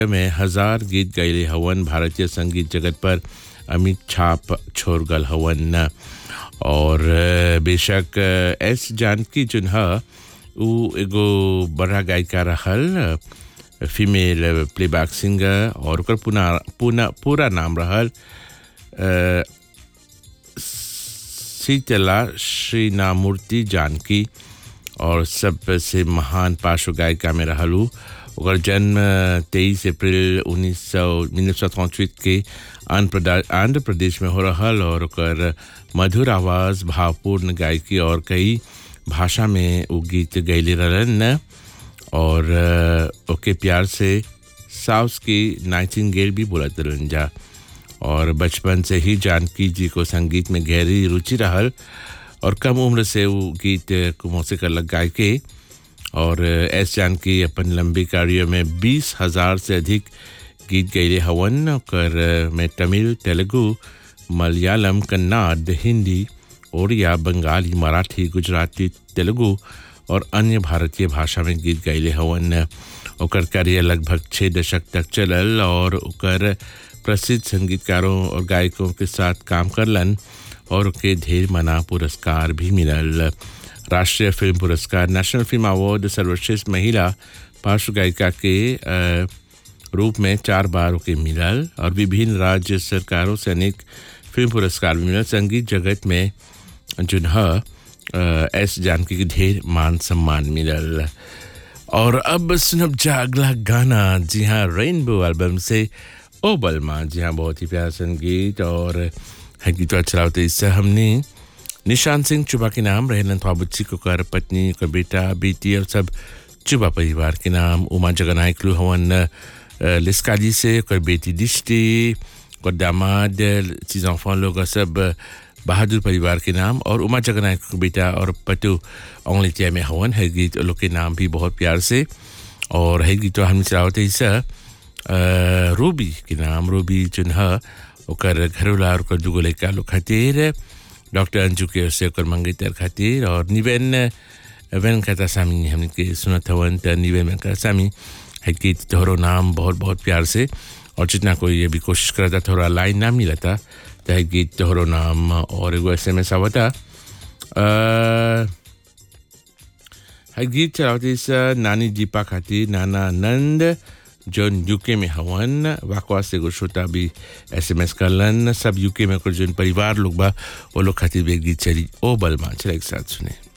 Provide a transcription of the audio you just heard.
में हजार गीत गैले हवन भारतीय संगीत जगत पर अमित छाप छोड़ गल हवन और अ, बेशक अ, एस जानकी जुन ह उ एगो बड़ा गायिका रहल फीमेल प्लेबैक सिंगर और ओकर पुना पूना पूरा नाम रहल अ, शीतला श्रीनामूर्ति जानकी और सबसे महान पार्श्व गायिका में रहलू ओकर जन्म तेईस अप्रैल उन्नीस सौ उन्नीस सौ के आंध्र प्रदा- आंध्र प्रदेश में हो रहल और ओकर मधुर आवाज़ भावपूर्ण गायकी और कई भाषा में वो गीत गैले रहलन और अ, ओके प्यार से साउस की नाइटिंगेल भी बोलत रहन जा और बचपन से ही जानकी जी को संगीत में गहरी रुचि रहल और कम उम्र से वो गीत को मौसीकर लग गाय के और एस जानकी अपन लंबी कार्य में बीस हजार से अधिक गीत गैले हवन ओकर में तमिल तेलुगु मलयालम कन्नड़ हिंदी ओडिया बंगाली मराठी गुजराती तेलुगु और अन्य भारतीय भाषा में गीत गैले हवन ओकर करियर लगभग छः दशक तक चलल और ओकर प्रसिद्ध संगीतकारों और गायकों के साथ काम करलन और ओके ढेर मना पुरस्कार भी मिलल राष्ट्रीय फिल्म पुरस्कार नेशनल फिल्म अवार्ड सर्वश्रेष्ठ महिला पार्श्व गायिका के अ, रूप में चार बार ओके मिलल और विभिन्न राज्य सरकारों से अनेक फिल्म पुरस्कार भी मिलल संगीत जगत में जुन ह अ, एस जानकी के ढेर मान सम्मान मिलल और अब सुनब जा अगला गाना जी हाँ रेनबो एल्बम से ओ बलमा जी हाँ बहुत ही प्यारा संगीत और है गीत अच्छा होते इससे हमने निशान सिंह चुबा के नाम रहलन थ्वाबुच्ची को कर पत्नी को बेटा बेटी और सब चुबा परिवार के नाम उमा जगनायक लू हवन अ, लिस्काजी से कर बेटी दिष्टि और दामाद चीज enfants लोग और सब बहादुर परिवार के नाम और उमा जगनायक को बेटा और पटु ओंगलितिया में हवन है गीत लोग के नाम भी बहुत प्यार से और है गीत हम चलावते इसा रूबी के नाम रूबी जुन ह ओकर घरवाला और ओकर दुगो लड़का लोग खातिर डॉक्टर अंजू के ओर से ओकर मंगेतर खातिर और निवेन वेन कहता सामी हमने के सुनत हवन त निवेन में कहता सामी है कि तोहरो नाम बहुत बहुत प्यार से और जितना कोई ये भी कोशिश करता थोड़ा लाइन ना मिलता तो है गीत तोहरो नाम और एगो एस एम एस आवता अ, है गीत चलावती स नानी दीपा खातिर नाना नंद जोन यूके में हवन वाकवा से एगो श्रोता भी एस एम एस करलन सब यूके में कुछ जोन परिवार लोग बा वो लोग खातिर भी एक गीत चली ओ बलमा चला एक साथ सुने